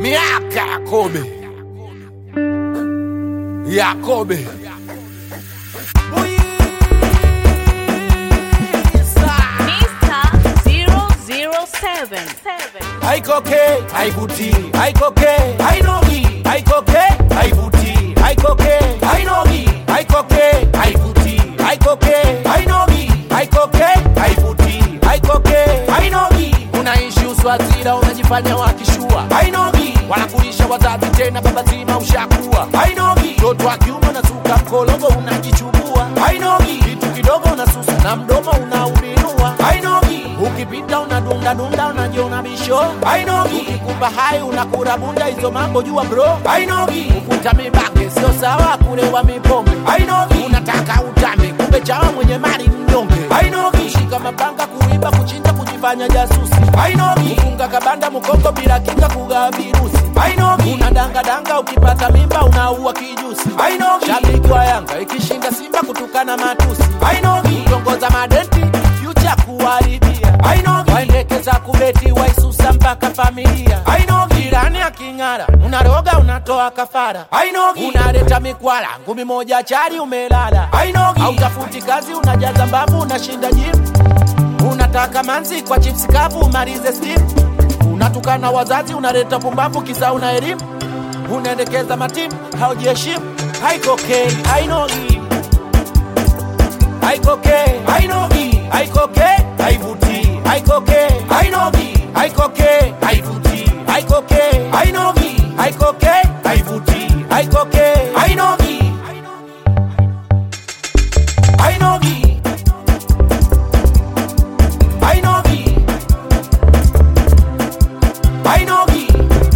miaka ya kobe ya kobe Mr. 007. haikoke haivuti haikoke hainogi haikoke haivuti haikoke hainogi haikoke haivuti haikoke hainogi haikoke haivuti haikoke hainogi unaishi uswazira unajifanya wakishua hainogi wanakulisha wazazi tena baba zima ushakuwa hainogi mtoto wa kiume unasuka mkologo unajichubua hainogi kitu kidogo unasusa na mdomo unaubinua hainogi ukipita unadundadunda unajiona bisho hainogi ukikupa hai unakura bunda hizo mambo jua bro hainogi ukuta mibange sio sawa kulewa mipombe hainogi unataka utambe kumbe chawa mwenye mali mnyonge hainogi shika mapanga kuiba kuchinja kujifanya jasusi hainogi kufunga kabanda mkongo bila kinga kugawa virusi hainogi unadangadanga ukipata mimba unaua kijusi hainogi shabiki wa yanga ikishinda simba kutukana matusi hainogi kutongoza madenti future kuharibia hainogi waendekeza kubeti waisusa mpaka familia hainogi jirani aking'ara unaroga unatoa kafara hainogi unaleta mikwala ngumi moja chari umelala hainogi hautafuti kazi unajaza mbavu unashinda jimu unataka manzi kwa chips kavu umalize steam unatukana wazazi unaleta pumbavu kisa una elimu unaendekeza matimu haujiheshimu haikokei hainogi haikoke hainogi haikoke haivuti haikoke hainogi haikoke haivuti haikoke hainogi haikoke haivuti haikoke hainogi hainogi hainogi hainogi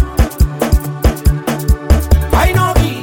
hainogi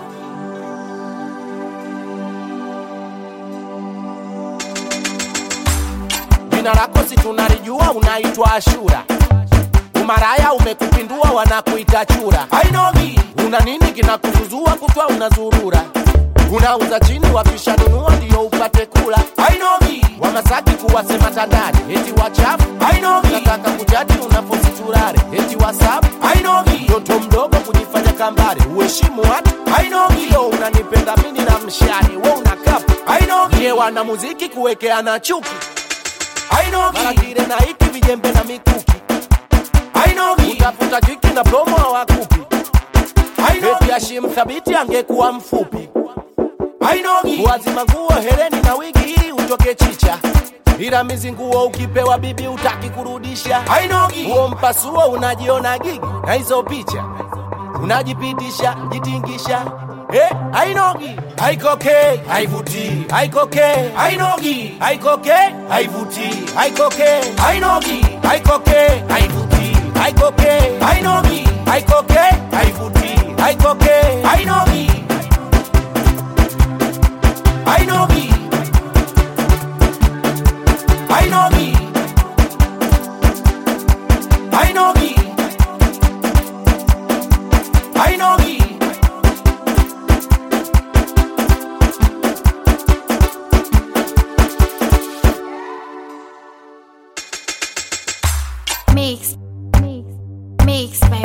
jina lako si tunalijua unaitwa ashura umaraya umekupindua wanakuita chura hainogi una nini kinakuzuzua kutwa unazurura unauza chini wakishanunua ndio upate kula hainogi wamasaki kuwasema tandani eti wachafu hainogi nataka kujadi unapositurare eti wasabu hainogi mtoto mdogo kujifanya kambare uheshimu watu hainogi yo unanipenda mini na mshari we una kapu hainogi ye wana muziki kuwekeana chuki hainogi mara kile na hiki vijembe na mikuki hainogi utafuta jiki na promo hawakupi eti Hashim thabiti angekuwa mfupi hainogi wazima nguo hereni na wigi ili utoke chicha ila mizi nguo ukipewa bibi utaki kurudisha hainogi huo mpasuo unajiona gigi na hizo picha unajipitisha jitingisha Eh, hainogi haikoke haivuti haikoke hainogi haikoke haivuti haikoke hainogi haikoke haivuti haikoke hainogi haikoke haivuti haikoke hainogi hainogi hainogi hainogi hainogi Mix. Mix. Mix,